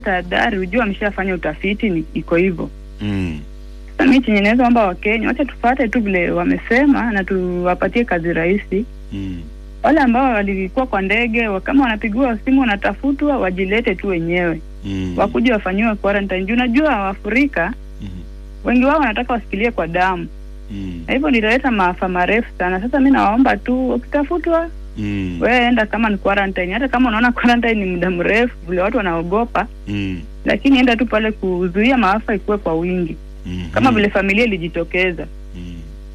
tahadhari, ujue ameshafanya utafiti, ni iko hivyo. Mm. Sasa mi chenye naweza omba Wakenya, wacha tufate tu vile wamesema na tuwapatie kazi rahisi. Mm. Wale ambao walikuwa kwa ndege, wa- kama wanapigiwa simu wanatafutwa, wajilete tu wenyewe, Mm. wakuja wafanyiwe quarantine. Juu unajua Waafrika Mm. wengi wao wanataka wasikilie kwa damu, Mm. na hivyo nitaleta maafa marefu sana. Sasa mi nawaomba tu, ukitafutwa Mm. wewe enda kama ni quarantine, hata kama unaona quarantine ni muda mrefu vile watu wanaogopa, Mm. lakini enda tu pale kuzuia maafa ikuwe kwa wingi, Mm. kama vile familia ilijitokeza. Mm.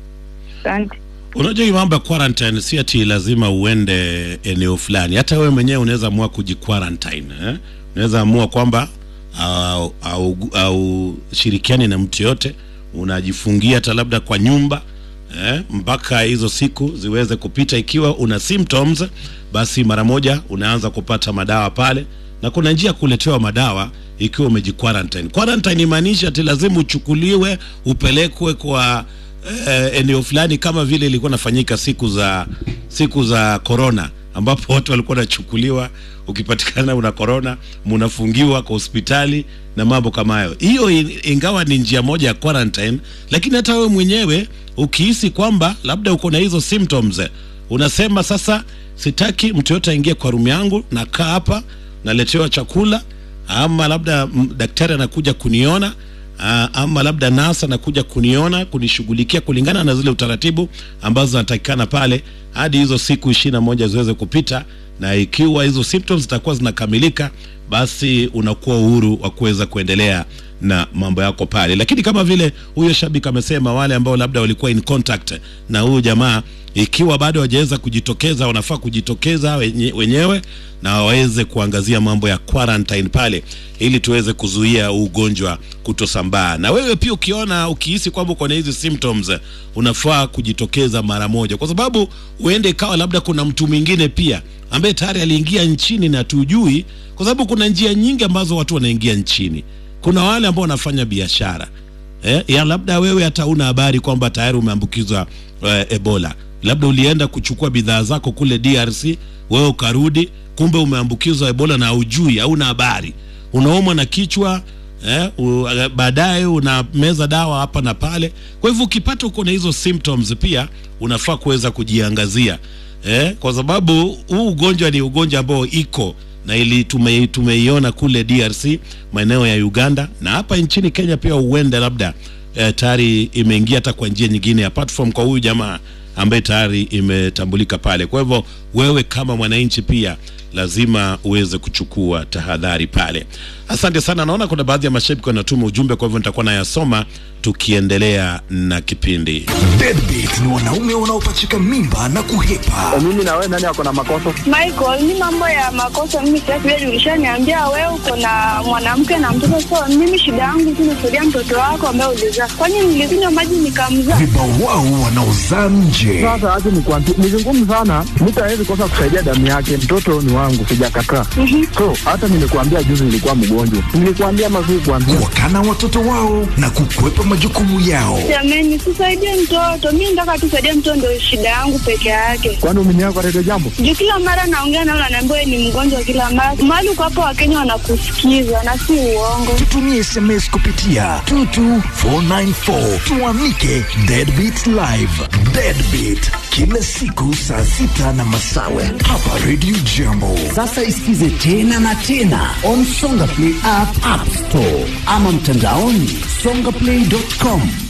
Asante. Unajua hii mambo ya quarantine si ati lazima uende eneo fulani. Hata wewe mwenyewe unaweza amua kujiquarantine eh? Unaweza amua kwamba au, au, au shirikiani na mtu yote, unajifungia hata labda kwa nyumba eh? mpaka hizo siku ziweze kupita. Ikiwa una symptoms, basi mara moja unaanza kupata madawa pale, na kuna njia ya kuletewa madawa ikiwa umejiquarantine. Quarantine imaanisha ati lazima uchukuliwe upelekwe kwa eh, eneo fulani kama vile ilikuwa nafanyika siku za siku za corona ambapo watu walikuwa wanachukuliwa ukipatikana una corona munafungiwa kwa hospitali na mambo kama hayo hiyo in- ingawa ni njia moja ya quarantine lakini hata wewe mwenyewe ukihisi kwamba labda uko na hizo symptoms eh, unasema sasa sitaki mtu yote aingie kwa rumu yangu nakaa hapa naletewa chakula ama labda mm, daktari anakuja kuniona Ah, ama labda nasa anakuja kuniona kunishughulikia kulingana na zile utaratibu ambazo zinatakikana pale hadi hizo siku ishirini na moja ziweze kupita na ikiwa hizo symptoms zitakuwa zinakamilika basi unakuwa uhuru wa kuweza kuendelea na mambo yako pale lakini kama vile huyo shabiki amesema wale ambao labda walikuwa in contact na huyu jamaa ikiwa bado hawajaweza kujitokeza wanafaa kujitokeza wenye, wenyewe na waweze kuangazia mambo ya quarantine pale ili tuweze kuzuia huu ugonjwa kutosambaa na wewe pia ukiona ukihisi kwamba uko na hizi symptoms unafaa kujitokeza mara moja kwa sababu uende ikawa labda kuna mtu mwingine pia ambaye tayari aliingia nchini na tujui kwa sababu kuna njia nyingi ambazo watu wanaingia nchini kuna wale ambao wanafanya biashara eh, ya labda wewe hata una habari kwamba tayari umeambukizwa eh, ebola labda ulienda kuchukua bidhaa zako kule drc wewe ukarudi kumbe umeambukizwa ebola na haujui hauna habari unaumwa na kichwa eh, u- baadaye unameza dawa hapa na pale kwa hivyo ukipata uko na hizo symptoms pia unafaa kuweza kujiangazia eh, kwa sababu huu ugonjwa ni ugonjwa ambao iko na ili tume, tumeiona kule DRC maeneo ya Uganda na hapa nchini Kenya pia huenda labda eh, tayari imeingia hata kwa njia nyingine apart from kwa huyu jamaa ambaye tayari imetambulika pale. Kwa hivyo wewe kama mwananchi pia lazima uweze kuchukua tahadhari pale. Asante sana, naona kuna baadhi ya mashabiki wanatuma ujumbe, kwa hivyo nitakuwa nayasoma tukiendelea na kipindi. Deadbeat ni wanaume wanaopachika mimba na kuhepa. mimi na wewe nani ako na makosa? Michael, ni mambo ya makosa mimi sitaki wewe ulishaniambia wewe uko na mwanamke na mtoto so mimi shida yangu tu nisaidia mtoto wako ambaye ulizaa. Kwani nilikunywa maji nikamzaa? Vibawao wanaozaa nje. Sasa acha nikwambie, ni vigumu sana, mtu hawezi kosa kusaidia damu yake. Mtoto ni wangu, sijakataa. So hata nilikuambia juzi nilikuwa mgonjwa, nilikuambia mazuri kuambia Wakana watoto wao na kukwepa majukumu yao. Jamani, sisaidie mtoto. Mimi nataka tusaidie mtoto ndio shida yangu peke yake. kwani umeniaga kwa redio jambo. Juu kila mara naongea nao naniambia wewe ni mgonjwa kila mara. Mahali uko hapo Wakenya wanakusikiza na si uongo. Tutumie SMS kupitia 22494 tuamike Deadbeat Live. Deadbeat kila siku saa sita na masawe hapa Radio Jambo. Sasa isikize tena na tena on Songa Play app, app store ama mtandaoni songaplay.com.